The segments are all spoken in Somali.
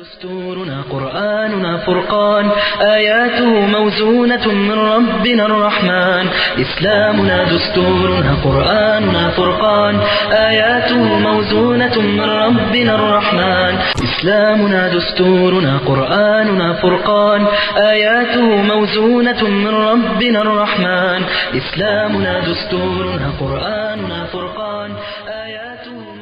دستورنا قرآننا فرقان آياته موزونة من ربنا الرحمن إسلامنا دستورنا قرآننا فرقان آياته موزونة من ربنا الرحمن إسلامنا دستورنا قرآننا فرقان آياته موزونة من ربنا الرحمن إسلامنا دستورنا قرآننا فرقان آياته موزونة من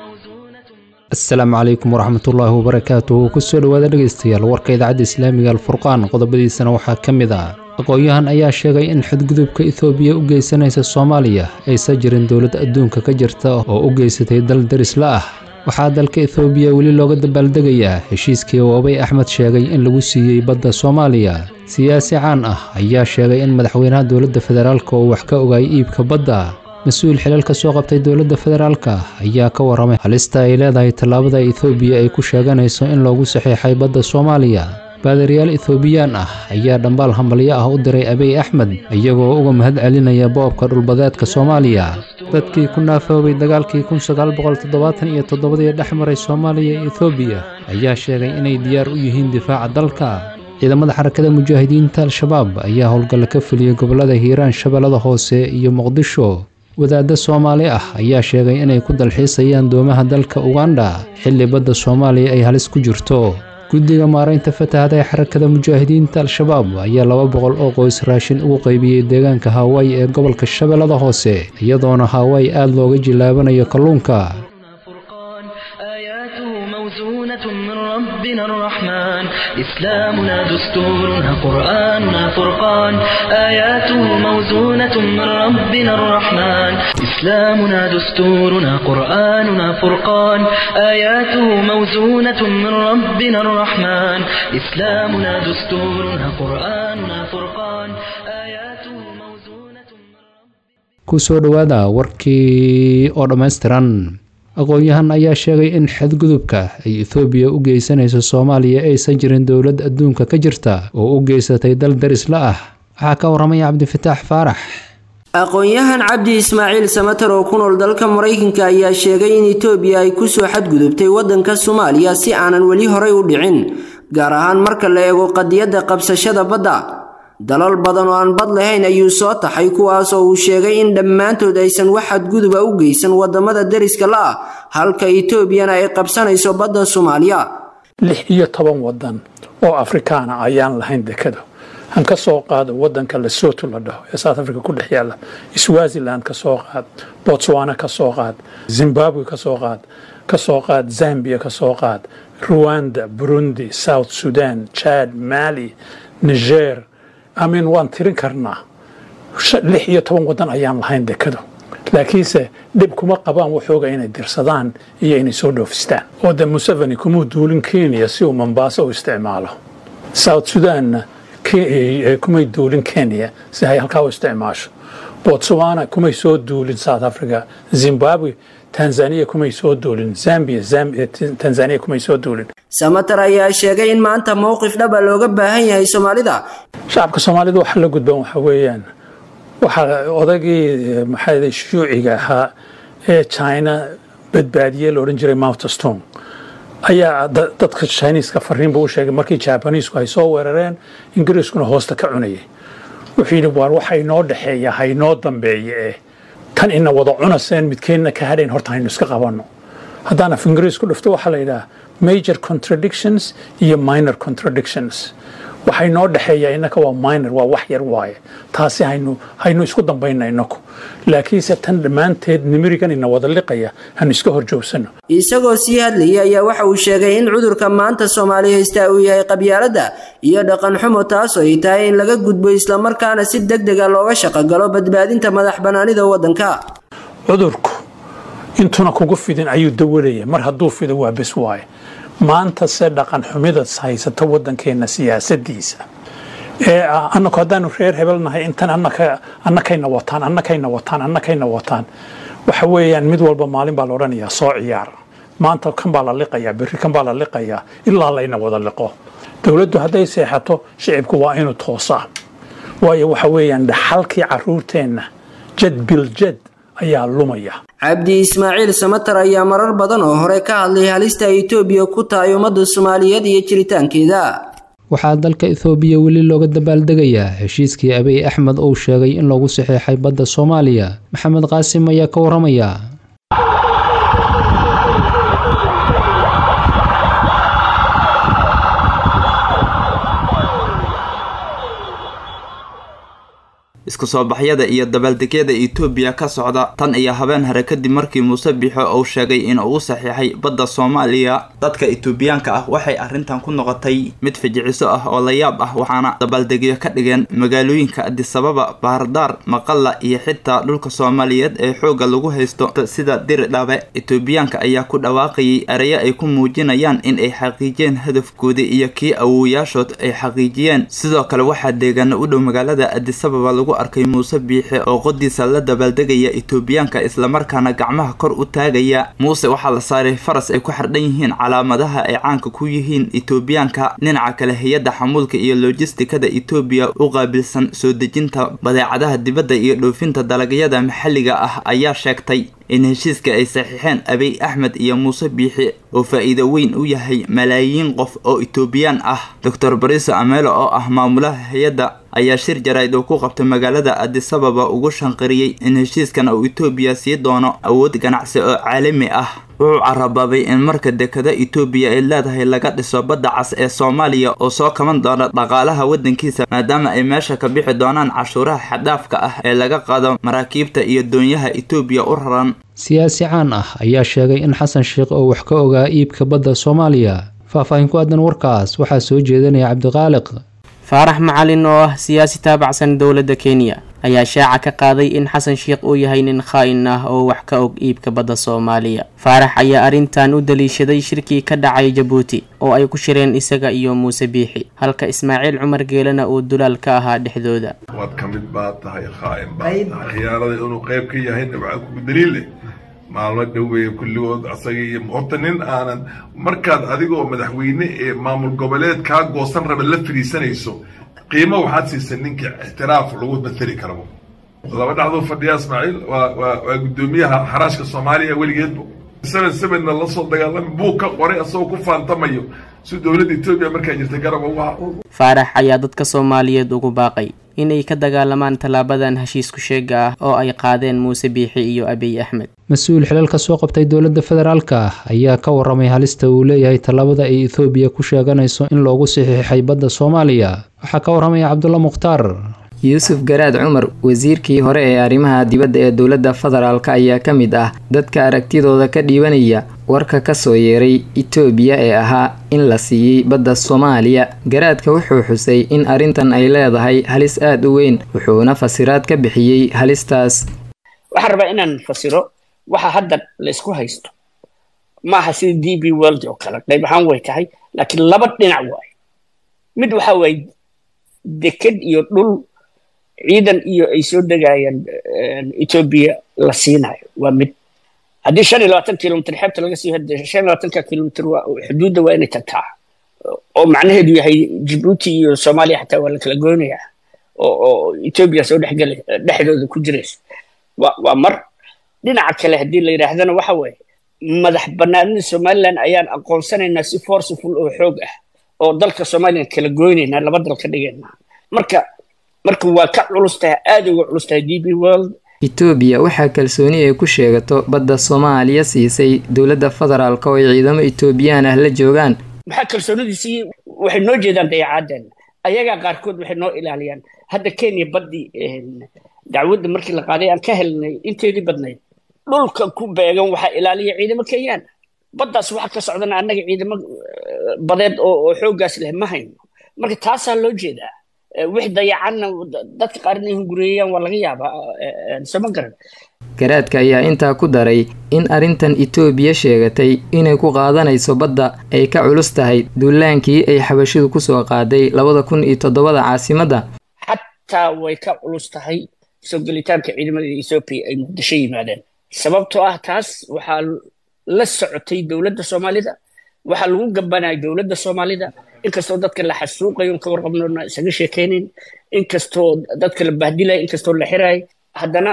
asalaamu calaykum waraxmatullaahi wabarakaatuhu kusoo dhowaada dhegaystayaal warka idaacadda islaamiga alfurqaan qodobadiisana waxaa ka mid ah aqoon-yahan ayaa sheegay in xadgudubka ethoobiya u geysanaysa soomaaliya aysan jirin dowlad adduunka ka jirta oo u geysatay dal darisla ah waxaa dalka ethoobiya weli looga dabaaldegayaa heshiiskii oobay axmed sheegay in lagu siiyey badda soomaaliya siyaasi caan ah ayaa sheegay in madaxweynaha dowladda federaalka uu wax ka ogaayay iibka badda mas-uul xilal ka soo qabtay dowladda federaalka ayaa ka warramay halista ay leedahay tallaabada ethoobiya ay ku sheeganayso in loogu saxiixay badda soomaaliya baadariyaal ethoobiyan ah ayaa dhambaal hambalyo ah u diray abiy axmed iyagoo uga mahad celinaya boobka dhulbadeedka soomaaliya dadkii ku naafoobay dagaalkii kun sagaal boqol toddobaatan iyo toddobadii dhex maray soomaaliya iyo ethoobiya ayaa sheegay inay diyaar u yihiin difaaca dalka ciidamada xarakada mujaahidiinta al-shabaab ayaa howlgalla ka fuliyey gobollada hiiraan shabeellada hoose iyo muqdisho wadaadda soomaali ah ayaa sheegay inay ku dalxiisayaan doomaha dalka uganda xilli badda soomaaliya ay halis ku jirto guddiga maaraynta fatahada ee xarakada mujaahidiinta al-shabaab ayaa laba boqol oo qoys raashin ugu qaybiyey deegaanka hawaayi ee gobolka shabeellada hoose iyadoona hawaayi aada looga jilaabanayo kalluunka فرقان آياته موزونة من ربنا الرحمن إسلامنا دستورنا قرآننا فرقان آياته موزونة من ربنا الرحمن إسلامنا دستورنا قرآننا فرقان آياته موزونة من ربنا الرحمن إسلامنا دستورنا قرآننا فرقان آياته موزونة من ربنا kusoo dhowaada warkii oo dhammaystiran aqoon-yahan ayaa sheegay in xadgudubka ay ethoobiya u geysanayso soomaaliya aysan jirin dowlad adduunka ka jirta oo u geysatay dal darisla ah waxaa ka warramaya cabdifataax faarax aqoon-yahan cabdi ismaaciil samater oo ku nool dalka maraykanka ayaa sheegay in itoobiya ay kusoo xadgudubtay waddanka soomaaliya si aanan weli horay u dhicin gaar ahaan marka la eego qadiyadda qabsashada badda dalal badan oo aan bad lahayn ayuu soo taxay kuwaas oo uu sheegay in dhammaantood aysan wax xadguduba u geysan wadamada deriska la ah halka etoobiyana ay qabsanayso badda soomaaliya lix iyo toban wadan oo afrikaana ayaan lahayn dekado han ka soo qaado wadanka lesoto la dhaho ee south africa ku dhex yaala swaziland ka soo qaad botswana ka soo qaad zimbabwe ka soo qaad ka soo qaad zambia ka soo qaad rwanda burundi south sudan chad mali niger amin waan tirin karnaa lix iyo toban wadan ayaan lahayn dekado laakiinse dhib kuma qabaan waxooga inay dirsadaan iyo inay soo dhoofistaan oo de museveni kumuu duulin kenya si uu mombaaso u isticmaalo south sudanna kumay duulin kenya si ay halkaa u isticmaasho botswana kumay soo duulin south africa zimbabwe tanzania kumay soo duulin zambia tanzania kumay soo duulin samater ayaa sheegay in maanta mowqif dhaba looga baahan yahay soomaalida shacabka soomaalida waxa la gudban waxa weeyaan waxaa odaygii maxaa shuuciga ahaa ee china badbaadiyey la odhan jiray moutestone ayaa dadka chiniiska fariin buu u sheegay markii jabaniisku ay soo weerareen ingiriiskuna hoosta ka cunayay wuxuu yidhi waar waxa inoo dhexeeya haynoo dambeeye eh tan ina wada cunaseen midkeenna ka hadhayn horta haynu iska qabanno haddaan af ingiriisku dhufto waxaa la yidhaha major contradictions iyo minor contradictions waxay noo dhexeeya innaka waa minor waa wax yar waaye taasi haynu haynu isku dambayna inaku laakiinse tan dhammaanteed nimirigan ina wada liqaya hanu iska hor joogsano isagoo sii hadlayay ayaa waxa uu sheegay in cudurka maanta soomaali haystaa uu yahay qabyaaladda iyo dhaqan xumo taasoo ay tahay in laga gudbo islamarkaana si deg dega looga shaqogalo badbaadinta madax bannaanida waddanka cudurku intuna kugu fidin ayuu dawalaya mar hadduu fido waa bes waaye maanta se dhaqan xumida haysata waddankeenna siyaasadiisa ee ah annaku haddaanu reer hebel nahay intan annakayna wataan annakayna wataan annakayna wataan waxa weeyaan mid walba maalin baa la odhanayaa soo ciyaar maanta kan baa la liqayaa berri kan baa la liqayaa ilaa layna wada liqo dowladdu hadday seexato shicibku waa inuu toosaa waayo waxa weeyaan dhaxalkii caruurteenna jad biljad ayaa lumaya cabdi ismaaciil samatar ayaa marar badan oo hore ka hadlay halista ay etoobiya ku tahay ummadda soomaaliyeed iyo jiritaankeeda waxaa dalka ethoobiya weli looga dabaaldegayaa heshiiskii abiy axmed uu sheegay in lagu saxeexay badda soomaaliya maxamed qaasim ayaa ka waramaya isku soo baxyada iyo dabaaldegyada etoobiya ka socda tan iyo habeen hore kadib markii muuse biixo uu sheegay in uu saxiixay badda soomaaliya dadka etoobiyaanka ah waxay arrintan ku noqotay mid fijiciso ah oo la yaab ah waxaana dabaaldegyo ka dhigeen magaalooyinka adisababa baardaar maqalla iyo xitaa dhulka soomaaliyeed ee xoogga lagu haysto sida diridhabe etoobiyaanka ayaa ku dhawaaqayay ereyo ay ku muujinayaan in ay xaqiijiyeen hadafkoodii iyo kii awooyaashood ay xaqiijiyeen sidoo kale waxaa deegaana u dhow magaalada adisababa lagu arkay muuse biixe oo qodiisa la dabaaldegaya etoobiyaanka islamarkaana gacmaha kor u taagaya muuse waxaa la saaray faras ay ku xardhan yihiin calaamadaha ay caanka ku yihiin etoobiyaanka dhinaca kale hay-adda xamuulka iyo lojistikada etoobiya u qaabilsan soo dejinta badeecadaha dibadda iyo dhoofinta dalagyada maxalliga ah ayaa sheegtay in heshiiska ay saxiixeen abiy axmed iyo muuse biixi oo faa'iido weyn u yahay malaayiin qof oo etoobiyaan ah doctor bariso amelo oo ah maamulaha hay-adda ayaa shir jarayd oo ku qabtay magaalada adisababa ugu shanqariyey in heshiiskan uu etoobiya sii doono awood ganacsi oo caalami ah wuxuu carabaabay in marka dekada etoobiya ay leedahay laga dhiso badda cas ee soomaaliya oo soo kaban doona dhaqaalaha waddankiisa maadaama ay meesha ka bixi doonaan cashuuraha xadhaafka ah ee laga qaado maraakiibta iyo doonyaha etoobiya u raran siyaasi caan ah ayaa sheegay in xasan sheekh oo wax ka ogaa iibka badda soomaaliya faahfaahin ku aadan warkaas waxaa soo jeedinaya cabdiqaaliq faarax macalin oo ah siyaasi taabacsan dowladda kenya ayaa shaaca ka qaaday in xasan sheekh uu yahay nin khaa-in ah oo wax ka og iibka badda soomaaliya faarax ayaa arrintan u daliishaday shirkii ka dhacay jabuuti oo ay ku shireen isaga iyo muuse biixi halka ismaaciil cumar geelena uu dulaal ka ahaa dhexdooda waad ka mid baad tahay khaa-in baad tahay khiyaanada inuu qayb ka yahayna waxaa kugu daliil leh maalmo dhoweeye kulligood asaga iyo horta nin aanan markaad adigoo madaxweyne ee maamul goboleed kaa goosan raba la fadhiisanayso qiimo waxaad siisa ninka ixtiraaf lagu mateli karabo laba dhacdoo fadhiya ismaaciil waa waa waa guddoomiyaha xaraashka soomaaliya weligeedba seven sevenna lasoo dagaalami buu ka qoray asagoo ku faantamayo si dowladda etoobiya markaa jirtay garab ugu ha faarax ayaa dadka soomaaliyeed ugu baaqay inay ka dagaalamaan tallaabadan heshiisku sheega ah oo ay qaadeen muuse biixi iyo abiy axmed mas-uul xilal ka soo qabtay dowladda federaalka ah ayaa ka waramay halista uu leeyahay tallaabada ay ethoobiya ku sheeganayso in loogu saxiixay badda soomaaliya waxaa ka waramaya cabdulla mukhtaar yuusuf garaad cumar wasiirkii hore ee arrimaha dibadda ee dowladda federaalk ayaa ka mid ah dadka aragtidooda ka dhiibanaya warka kasoo yeeray itoobiya ee ahaa in la siiyey badda soomaaliya garaadka wuxuu xusay in arrintan ay leedahay halis aada u weyn wuxuuna fasiraad ka bixiyey halistaas waxaan rabaa inaan fasiro waxa hadda laysku haysto maaha sida d b world oo kale qayb ahaan way tahay laakiin laba dhinac waayo mid waxa waaye deked iyo dhul ciidan iyo ay soo degayaan etoobiya la siinayo waa mid haddii shan iyo labaatan kilomitr xeebta laga sii hade shan iyo labaatanka kilomitr waa xuduudda waa inay tagtaa oo macnaheedu yahay jibuuti iyo soomaaliya xataa waa la kala goynayaa oo oo etoobiya soo dhexgela dhexdooda ku jiraysa waa waa mar dhinaca kale haddii la yidhaahdana waxa waaye madax banaanida somaliland ayaan aqoonsanaynaa si forceful oo xoog ah oo dalka somaliland kala goynaynaa laba dal ka dhigaynaa marka marka waa ka culus tahay aada uga culus tahay d b world itoobiya waxaa kalsooni ay ku sheegato badda soomaaliya siisay dowladda federaalk oo ay ciidamo itoobiyaan ah la joogaan maxaa kalsoonidiisii waxay noo jeedaan dayacaadeen ayagaa qaarkood waxay noo ilaaliyaan hadda kenya baddii dacwadda markii la qaaday aan ka helnay inteedii badnayd dhulka ku beegan waxaa ilaaliya ciidamo kenyaan baddaas waxa ka socdana annaga ciidamo badeed oo xooggaas leh ma hayno marka taasaa loo jeedaa wix dayacanna dadka qaar inay hungureeyaan waa laga yaabaa soma garan garaadka ayaa intaa ku daray in arrintan itoobiya sheegatay inay ku qaadanayso badda ay ka culus tahay duulaankii ay xabashidu kusoo qaaday labada kun iyo toddobada caasimadda xataa way ka culus tahay soo gelitaanka ciidamada ethoobiya ay muqdisho yimaadeen sababtoo ah taas waxaa la socotay dowladda soomaalida waxaa lagu gabanaya dowladda soomaalida inkastoo dadka la xasuuqayo ka warqabnoona isaga sheekaynayn inkastoo dadka la bahdilaya inkastoo la xirayo haddana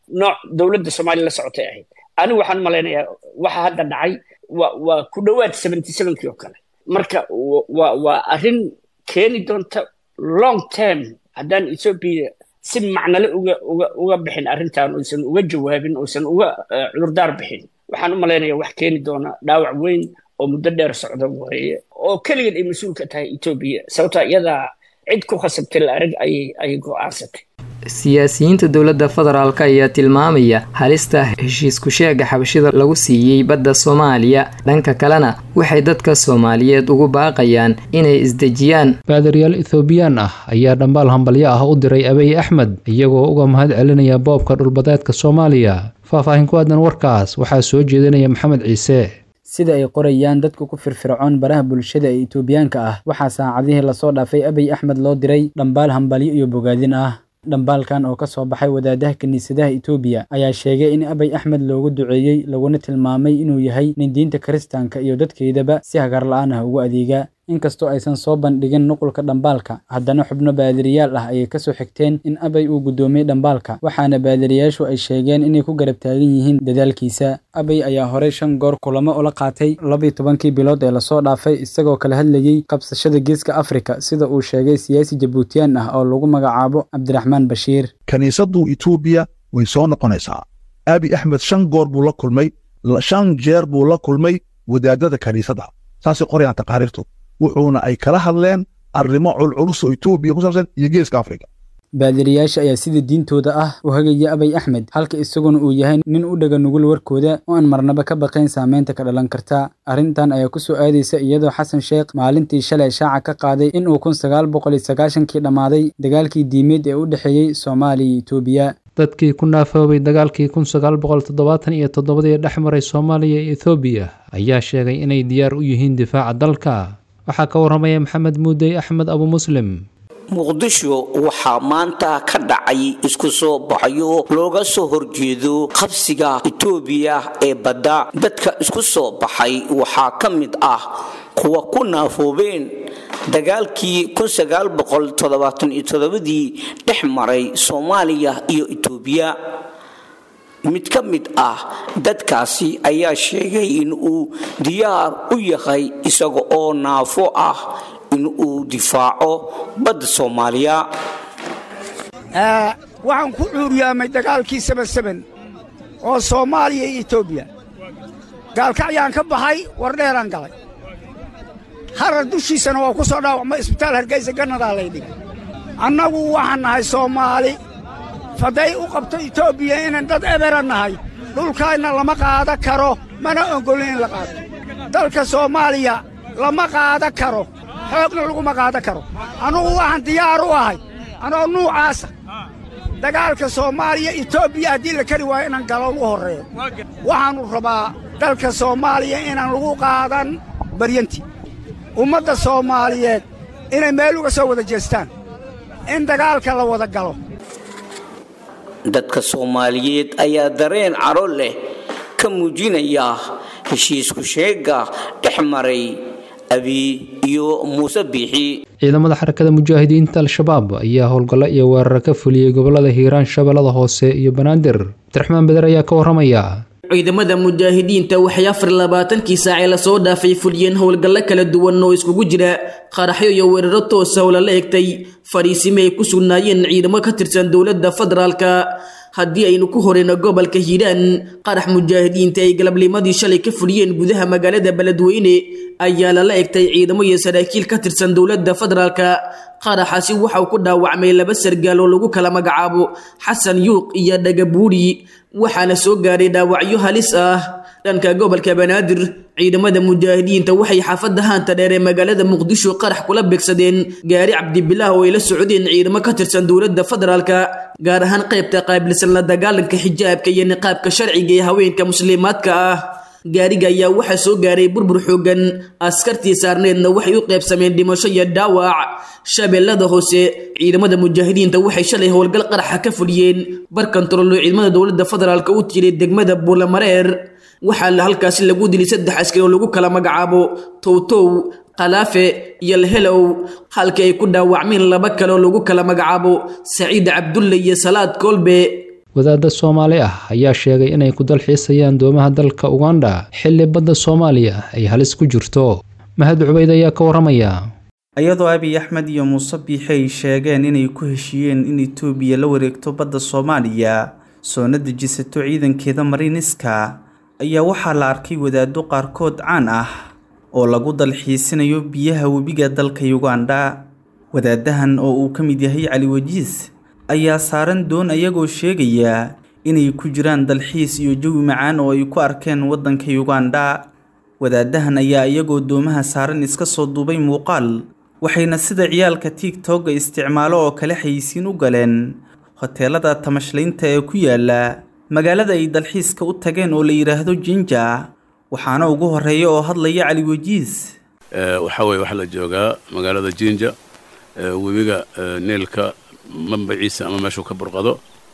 nooc dowladda soomaaliya la socotay ahayd anigu waxaan malaynayaa waxa hadda dhacay waa waa ku dhowaad seventy sevenkii oo kale marka waa waa arrin keeni doonta long term haddaan ethoobia si macnale uga uga uga bixin arrintan uusan uga jawaabin uusan uga cudurdaar bixin waxaan u malaynayaa wax keeni doona dhaawac weyn oo muddo dheer socda waaye oo keligeed ay mas-uul ka tahay etoobiya sababtaa iyadaa cid ku khasabtay la arag ayay ayay go-aansatay siyaasiyiinta dowladda federaalk ayaa tilmaamaya halista heshiisku sheega xabashida lagu siiyey badda soomaaliya dhanka kalena waxay dadka soomaaliyeed ugu baaqayaan inay isdejiyaan baadariyaal ethoobiyan ah ayaa dhambaal hambalyo ah u diray abiy axmed iyagoo uga mahad celinaya boobka dhulbadeedka soomaaliya faahfaahin ku aadan warkaas waxaa soo jeedinaya maxamed ciise sida ay qorayaan dadka ku firfircoon baraha bulshada ee etoobiyaanka ah waxaa saacadihii lasoo dhaafay abiy axmed loo diray dhambaal hambalyo iyo bogaadin ah dhambaalkan oo ka soo baxay wadaadaha kiniisadaha etoobiya ayaa sheegay in abiy axmed loogu duceeyey laguna tilmaamay inuu yahay nin diinta kiristaanka iyo dadkeydaba si hagar la-aan ah ugu adeega inkastoo aysan soo bandhigin nuqulka dhambaalka haddana xubno baadiriyaal ah ayay kasoo xigteen in abay uu guddoomiyey dhambaalka waxaana baadiriyaashu ay sheegeen inay ku garab taagan yihiin dadaalkiisa abay ayaa horey shan goor kulamo ula qaatay labiyo tobankii bilood ee lasoo dhaafay isagoo kala hadlayey qabsashada geeska afrika sida uu sheegay siyaasi jabuutiyaan ah oo lagu magacaabo cabdiraxmaan bashiir kiniisaddu etoobiya way soo noqonaysaa abi axmed shan goor buu la kulmay shan jeer buu la kulmay wadaadada kiniisadda saasay qorayaan taqaariirtu wuxuuna ay kala hadleen arrimo culculus oo etoobiya ku saabsan iyo geeska afrika baadiriyaasha ayaa sida diintooda ah u hagaya abay axmed halka isaguna uu yahay nin u dhaga nugul warkooda oo aan marnaba ka baqayn saameynta ka dhalan karta arrintan ayaa ku soo aadaysa iyadoo xasan sheekh maalintii shalay shaaca ka qaaday in uu kun sagaal boqol iyo sagaashankii dhammaaday dagaalkii diimeed ee u dhexeeyey soomaaliya iyo etoobiya dadkii ku naafoobay dagaalkii kun sagaal boqol toddobaatan iyo toddobadii dhex maray soomaaliya iyo ethoobiya ayaa sheegay inay diyaar u yihiin difaaca dalka waxaa ka warramaya maxamed muudey axmed abu muslim muqdisho waxaa maanta ka dhacay isku soo baxyo looga soo horjeedo qabsiga etoobiya ee badda dadka isku soo baxay waxaa ka mid ah kuwa ku naafoobeen dagaalkii dii dhex maray soomaaliya iyo etoobiya mid ka mid ah dadkaasi ayaa sheegay in uu diyaar u yahay isaga oo naafo ah in uu difaaco badda soomaaliya waxaan ku cuuriyaamay dagaalkii sabansaban oo soomaaliya iyo etoobiya gaalkacyaan ka baxay war dheeraan galay harar dushiisana waa ku soo dhaawacmay isbitaal hargaysa gannadaa laydhig annagu waxaan nahay soomaali faday u qabto etoobiya inaan dad ebera nahay dhulkaanna lama qaada karo mana oggolin in la qaato dalka soomaaliya lama qaada karo xoogna laguma qaada karo annugu waxaan diyaar u ahay anoo nuucaasa dagaalka soomaaliya etoobiya haddii la kari waayo inaan galo ugu horreeyo waxaannu rabaa dalka soomaaliya inaan lagu qaadan baryanti ummadda soomaaliyeed inay meel uga soo wada jeestaan in dagaalka la wada galo dadka soomaaliyeed ayaa dareen caro leh ka muujinaya heshiisku sheegga dhex maray abi iyo muuse biixi ciidamada xarakada mujaahidiinta al-shabaab ayaa howlgallo iyo weeraro ka fuliyey gobolada hiiraan shabeellada hoose iyo banaadir abdiraxmaan beder ayaa ka warramaya ciidamada mujaahidiinta waxay afar labaatankii saacee lasoo dhaafay fuliyeen howlgallo kala duwan oo iskugu jira qaraxyo iyo weeraro toosa oo lala egtay fadhiisime ay ku sugnaayeen ciidamo ka tirsan dowladda federaalka haddii aynu ku horeyno gobolka hiiraan qarax mujaahidiinta ay galabnimadii shalay ka fuliyeen gudaha magaalada beledweyne ayaa lala egtay ciidamo iyo saraakiil ka tirsan dowladda federaalka qaraxaasi waxa uu ku dhaawacmay laba sargaal oo lagu kala magacaabo xasan yuuq iyo dhagabuuri waxaana soo gaadhay dhaawacyo halis ah dhanka gobolka banaadir ciidamada mujaahidiinta waxay xaafadda haanta dheer ee magaalada muqdisho qarax kula beegsadeen gaari cabdibilaah oo ay la socdeen ciidamo ka tirsan dowladda federaalka gaar ahaan qaybta qaabilsan la dagaalanka xijaabka iyo niqaabka sharciga ee haweenka muslimaadka ah gaariga ayaa waxaa soo gaaray burbur xoogan askartii saarneedna waxay u qaybsameen dhimasho iyo dhaawac shabeellada hoose ciidamada mujaahidiinta waxay shalay howlgal qaraxa ka fuliyeen bar kantaroolo ciidamada dowladda federaalka u tiray degmada buulamareer waxaa la halkaasi lagu dilay saddex askari oo lagu kala magacaabo towtow kalaafe iyo lahelow halkii ay ku dhaawacmeen laba kale oo lagu kala magacaabo saciid cabdulle iyo salaad kolbe wadaadda soomaali ah ayaa sheegay inay ku dalxiisayaan doomaha dalka uganda xilli badda soomaaliya ay halis ku jirto mahad cubayd ayaa ka waramaya iyadoo abiy axmed iyo muuse biixi ay sheegeen inay ku heshiiyeen in itoobiya la wareegto badda soomaaliya soona dejisato ciidankeeda mariiniska ayaa waxaa la arkay wadaaddo qaarkood caan ah oo lagu dalxiisinayo biyaha webiga dalka uganda wadaadahan oo uu ka mid yahay cali wajiis ayaa saaran doon ayagoo sheegaya inay ku jiraan dalxiis iyo jawi macaan oo ay ku arkeen waddanka uganda wadaadahan ayaa iyagoo doomaha saaran iska soo duubay muuqaal waxayna sida ciyaalka tigtogga isticmaalo oo kale xayisiin u galeen hoteelada tamashlaynta ee ku yaala magaalada ay dalxiiska u tageen oo la yidhaahdo jinja waxaana ugu horeeya oo hadlaya cali wajiis waxaa weye waxaa la joogaa magaalada jinja webiga neelka mambaciisa ama meeshuu ka burqado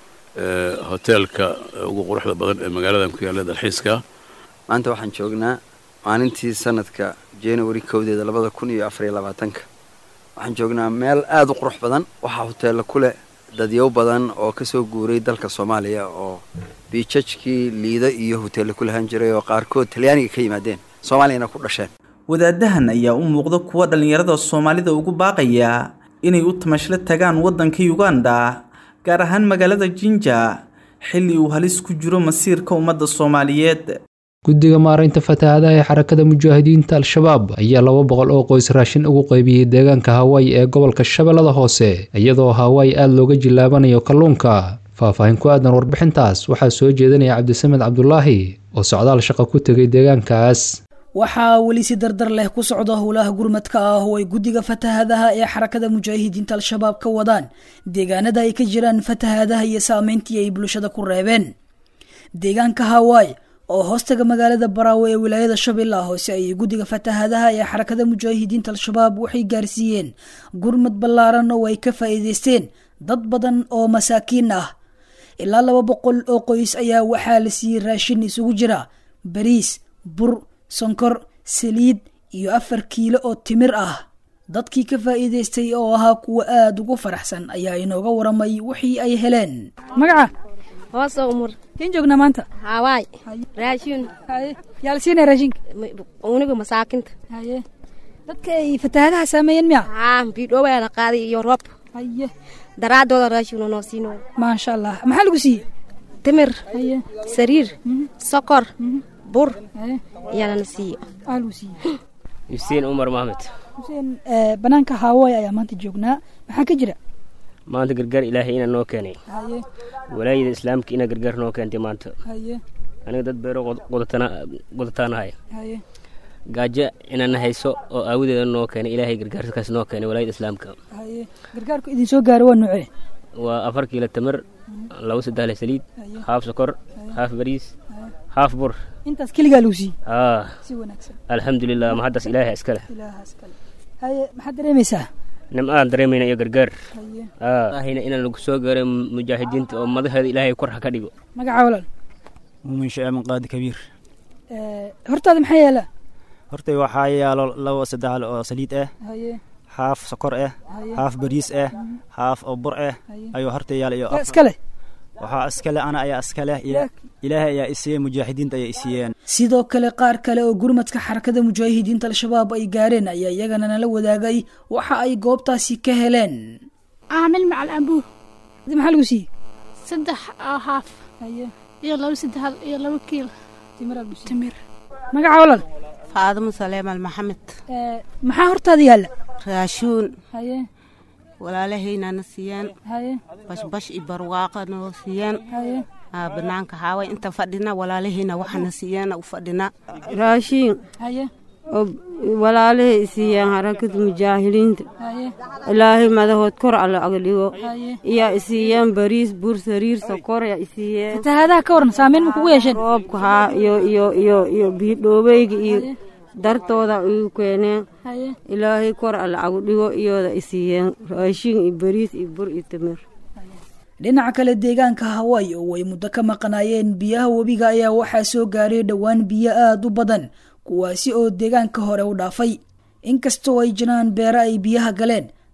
hoteelka ugu quruxda badan ee magaaladan ku yaalla dalxiiska maanta waxaan joognaa maalintii sanadka january kowdeeda labada kun iyo afariyo labaatanka waxaan joognaa meel aada u qurux badan waxaa hoteella ku leh dadyow badan oo ka soo guuray dalka soomaaliya oo biijajkii liida iyo hoteella ku lahaan jiray oo qaarkood talyaaniga ka yimaadeen soomaaliyana ku dhasheen wadaadahan ayaa u muuqda kuwa dhallinyarada soomaalida ugu baaqaya inay u tamashlo tagaan waddanka uganda gaar ahaan magaalada jinja xilli uu halis ku jiro masiirka ummadda soomaaliyeed guddiga maaraynta fatahaadaha ee xarakada mujaahidiinta al-shabaab ayaa laba boqol oo qoys raashin ugu qaybiyey deegaanka hawaayi ee gobolka shabeellada hoose iyadoo hawaayi aada looga jilaabanayo kalluunka faahfaahin ku aadan warbixintaas waxaa soo jeedinaya cabdisamed cabdulaahi oo socdaal shaqo ku tegay deegaankaas waxaa weli si dardar leh ku socda howlaha gurmadka ah oo ay guddiga fatahaadaha ee xarakada mujaahidiinta al-shabaab ka wadaan deegaanada ay ka jiraan fatahaadaha iyo saameyntii ay bulshada ku reebeen deegaanka hawaayi oo hoostaga magaalada baraawe ee wilaayada shabeellaha hoose ayay guddiga fatahaadaha ee xarakada mujaahidiinta al-shabaab waxay gaarsiiyeen gurmad ballaaran oo ay ka faa'iideysteen dad badan oo masaakiin ah ilaa laba boqol oo qoys ayaa waxaa la siiyey raashin isugu jira bariis bur sonkor saliid iyo afar kiilo oo timir ah dadkii ka faa'iideystay oo ahaa kuwa aada ugu faraxsan ayaa inooga waramay wixii ay heleen magaca hoos umur kin joognaa maanta hawaay raashin yaa la siinaya raashinka uniga masaakinta haye dadka ay fatahaadaha saameeyeen miya haa bidhowaa la qaaday iyo roob haye daraadooda raashin noo siino maasha allah maxaa lagu siiyey timir sariir sokor bur ayaa lana siiye aa lagu siiyey xuseen umar maxmed xuseen banaanka haawaay ayaa maanta joognaa maxaa ka jira maanta gargaar ilaahay inaa noo keenay haye walaayada islaamka inaa gargaar noo keentay maanta haye aniga dad beero qodataanahay haye gaajo inaana hayso oo aawadeeda noo keenay ilaahay gargaarkaas noo keenay walaayada islaamka haye gargaarku idin soo gaaro waa nuucee waa afar kiilo tamar laba saddex le saliid haaf sokor haaf bariis haaf bur intaas keligaa lagu siiyey haa si wanaagsan alxamdulilah mahaddaas ilaahay iskale ilaahaas kale haye maxaad dareemaysaa nimcaan dareemayna iyo gargaar haye ahayna inaan lagu soo gaaray mujaahidiinta oo madaxeeda ilaahay kor ha ka dhigo magaca walaal muumin shaamin qaadi kabiir hortaada maxaa yaala hortay waxaa yaalo laba saddex oo saliid ah haye haaf sokor ah haaf bariis ah haaf oo bur ah ayuu hortay yaala iyo iskale waxaa iskale ana ayaa iskale ilaahay ayaa isiiyey mujaahidiinta ayaa isiiyeen sidoo kale qaar kale oo gurmadka xarakada mujaahidiinta al-shabaab ay gaareen ayaa iyagana nala wadaagay waxa ay goobtaasi ka heleen caamil macal ambuur maxaa lagu siiyey saddex haaf iyo laba saddex iyo laba kiil timir magaca walaal faadimo saleemal maxamed maxaa hortaada yaalla raashuun haye walaalahaynana siiyaan haye bashbash iyo barwaaqa noo siiyaan haye banaanka haaway inta fadhina walaalahayna waxana siiyaan u fadhina raashiin haye oo walaalahay isiiyaan harakada mujaahidiinta haye ilaahay madahood kor alla aga dhigo haye iyaa isiiyaan bariis bur sariir sokor yaa isiiyeen fatahaadaha ka waran saameyn ma kugu yeesheen roobka haa iyo iyo iyo iyo biidhoobeyga iyo dartooda igu keeneen haye ilaahay kor alla agu dhigo iyooda isiiyeen raashin iyo bariis iyo bur iyo timir dhinaca kale deegaanka hawaayi oo ay muddo ka maqanaayeen biyaha webiga ayaa waxaa soo gaaray dhowaan biyo aada u badan kuwaasi oo deegaanka hore u dhaafay inkastoo ay jiraan beero ay biyaha galeen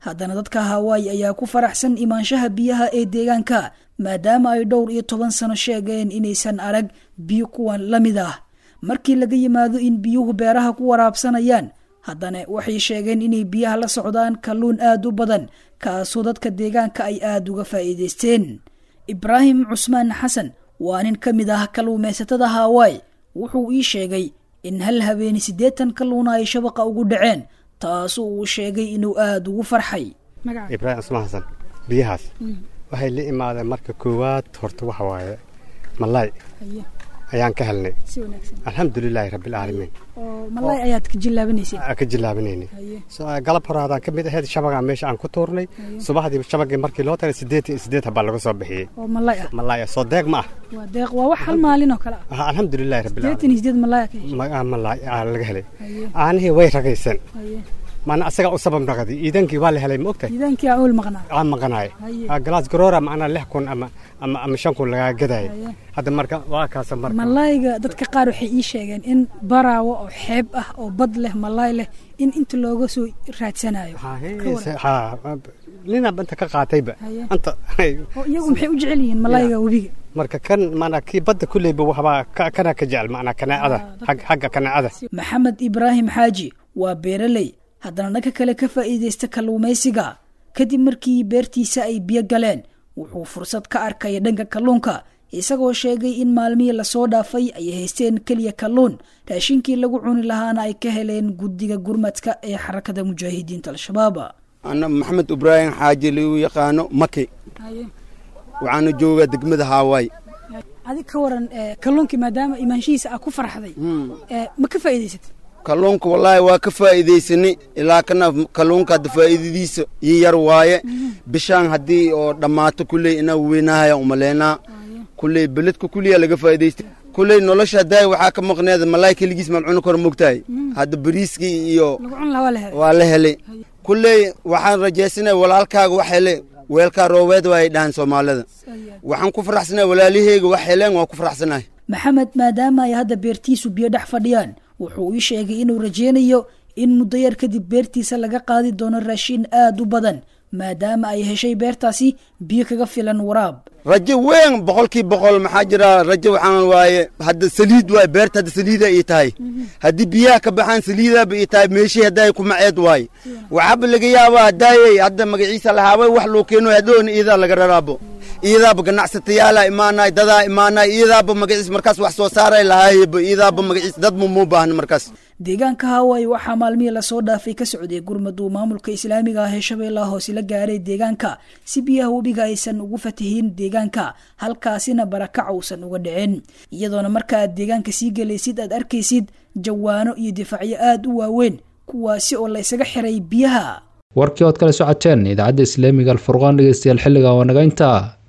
haddana dadka hawaayi ayaa ku faraxsan imaanshaha biyaha ee deegaanka maadaama ay dhowr iyo toban sano sheegeen inaysan arag biyo kuwan la mid ah markii laga yimaado in biyuhu beeraha ku waraabsanayaan haddana waxay sheegeen inay biyaha la socdaan kalluun aad u badan kaasoo dadka deegaanka ay aada uga faa'iidaysteen ibraahim cusmaan xasan waa nin ka mid ah kalluumaysatada hawaayi wuxuu ii sheegay in hal habeeni siddeetan kalluuna ay shabaqa ugu dhaceen taasoo uu sheegay inuu aada ugu farxay ibraahim cusmaan xasan biyahaas waxay la imaadeen marka koowaad horta waxa waaye malaay ayaan ka helnay alxamdulilaahi rabbilcaalamiin malay ayaad ka jilaabinaysay ka jilaabinaynay galab hore hadaan ka mid ahayd shabagaa meesha aan ku tuurnay subaxdii shabagii markii loo taray siddeed iyo siddeed habaa laga soo bixiyey oo malay ah malaay soo deeq ma ah waa deeq waa wax hal maalin oo kale ah alxamdulilaahi siddeetan iyo siddeed malay malaay laga helay aanihii way ragayseen maana asagaa u sabab naqdi iidankii waa la helay ma ogtahay iidankii aa ul maqnaa aan maqanaay galaas garoora macnaa lix kun ama ama ama shan kun lagaa gadaay hadda marka waa kaasa marka malaayga dadka qaar waxay ii sheegeen in baraawo oo xeeb ah oo bad leh malaay leh in inta looga soo raadsanayo nina inta ka qaatayba anta oo iyagu maxay u jecel yihiin malaayga webiga marka kan maanaa kii badda kulleyba waxbaa kana ka jecel macnaa kanaacada xagga kanaacada maxamed ibraahim xaaji waa beeraley haddana dhanka kale ka faa'iidaysta kalluumaysiga kadib markii beertiisa ay biyo galeen wuxuu fursad ka arkaya dhanka kalluunka isagoo sheegay in maalmihii lasoo dhaafay ay haysteen keliya kalluun raashinkii lagu cuni lahaana ay ka heleen guddiga gurmadka ee xarakada mujaahidiinta al-shabaab ana maxamed ibraahim xaaji lagu yaqaano maki waxaana joogaa degmada haawaay adig ka waran kalluunkii maadaama imaanshihiisa aa ku farxday ma ka faa'iidaysatay kalluunka wallaahi waa ka faa'iidaysanay ilaa kana kalluunka hadda faa'iidadiisa ii yar waaye bishaan haddii oo dhammaato kulley inaa weynahaya umaleynaa kulley beledka kulliyaa laga faa'iidaystay kulley nolosha haddaay waxaa ka maqneeda malaay keligiis maan cuni karo mogtahay hadda bariiskii iyo waa la helay kulley waxaan rajaysanay walaalkaaga wax hele weelkaa roobeed waa ay dhahaan soomaalida waxaan ku faraxsanay walaalaheyga wax heleen waan ku faraxsanahay maxamed maadaama ay hadda beertiisu biyo dhex fadhiyaan wuxuu ii sheegay inuu rajaynayo in muddo yar kadib beertiisa laga qaadi doono raashin aad u badan maadaama ay heshay beertaasi biyo kaga filan waraab rajo weyn boqolkii boqol maxaa jira rajo waxaan waaye hadda saliid waaye beerta hadda saliida ii tahay haddii biyaha ka baxaan saliidaaba ii tahay meeshii haddaay ku maceed waaye waxaaba laga yaabaa haddaayey hadda magaciisa lahaabay wax loo keeno hadhoona iidaa laga raraabo iidaaba ganacsatayaala imaanay dadaa imaanay iidaaba magaciis markaas wax soo saaray lahaayba iidaaba magaciis dad mumuu baahna markaas deegaanka hawaayi waxaa maalmihii lasoo dhaafay ka socday gurmadu maamulka islaamiga ah ee shabeellaha hoose la gaaray deegaanka si biyaha webiga aysan ugu fatahin deegaanka halkaasina barakac uusan uga dhicin iyadoona marka aad deegaanka sii gelaysid aad arkaysid jawaano iyo difaacyo aad u waaweyn kuwaasi oo la ysaga xiray biyaha warkii ood kala socoteen idaacadda islaamiga alfurqaan dhegeystayaal xilliga waa naga intaa